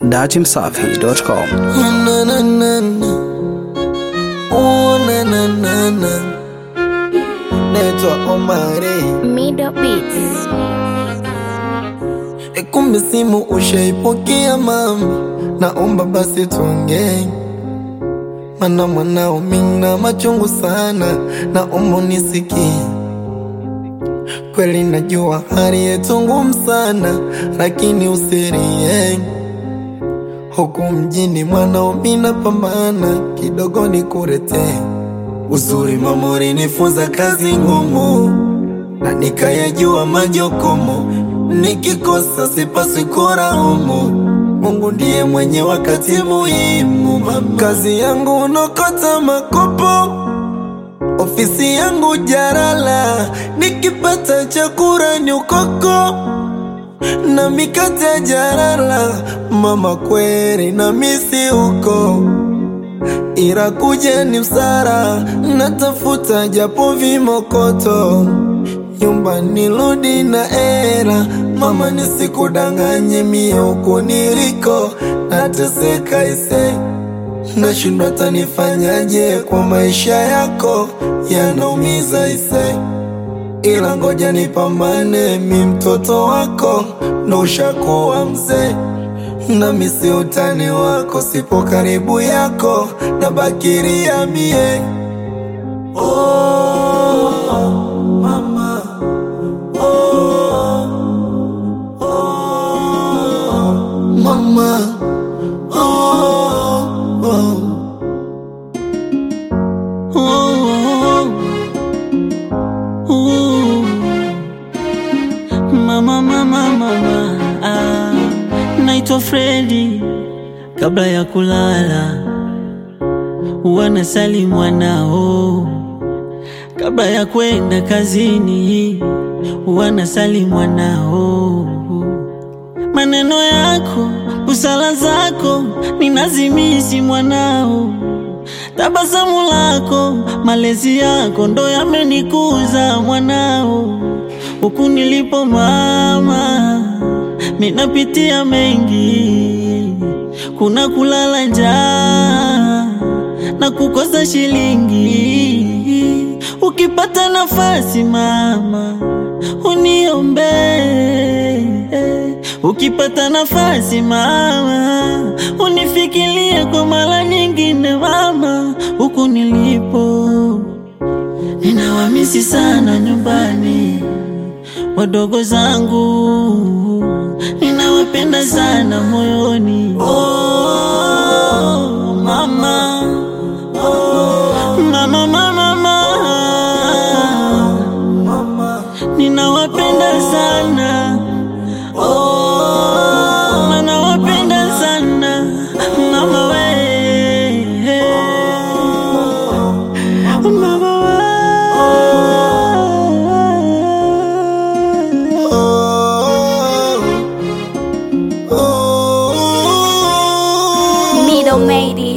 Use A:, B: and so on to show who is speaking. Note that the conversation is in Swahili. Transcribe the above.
A: datimsafi.com.
B: Na, na, na, na. Oh, na, na, na, na. Naitwa Omari
C: Middle Beats.
B: E, kumbe simu ushaipokea mama, naomba basi tuongee, mana mwanao mina machungu sana, naomba unisikie. Kweli najua hali yetu ngumu sana, lakini usirie huku mjini mwanao mina pambana kidogo nikuletee uzuri. Mama ulinifunza kazi ngumu na nikayajua majukumu, nikikosa sipaswi kulaumu. Mungu ndiye mwenye wakati muhimu. Mama, kazi yangu unokota makopo, ofisi yangu jarala, nikipata chakula ni ukoko na mikate ya jarala. Mama, kweli na misi huko ila kuja ni msara, natafuta japo vimokoto nyumbani rudi na era. Mama, nisikudanganye mie huku niliko nateseka ise, nashindwa tanifanyaje kwa maisha yako yanaumiza ise, ila ngoja nipambane, mi mtoto wako ndo ushakuwa mzee nami si utani wako, sipo karibu yako na bakiria mie. Oh, mama. Oh, oh, mama. Oh, oh.
D: Mama, mama, mama, ah, naitwa Fredi. Kabla ya kulala huwa nasali mwanao, kabla ya kwenda kazini huwa nasali mwanao. Maneno yako, busara zako ninazimisi mwanao, tabasamu lako, malezi yako ndo yamenikuza mwanao. Huku nilipo mama, minapitia mengi, kuna kulala njaa na kukosa shilingi. Ukipata nafasi mama, uniombe. Ukipata nafasi mama, unifikirie kwa mara nyingine mama, huku nilipo ninawamisi sana nyumbani wadogo zangu ninawapenda sana moyoni. Oh, mama. Oh, mama, mama, mama. Ninawapenda sana. Oh, ninawapenda sana mama we. Mama we.
B: Oh, oh.
C: Middle Made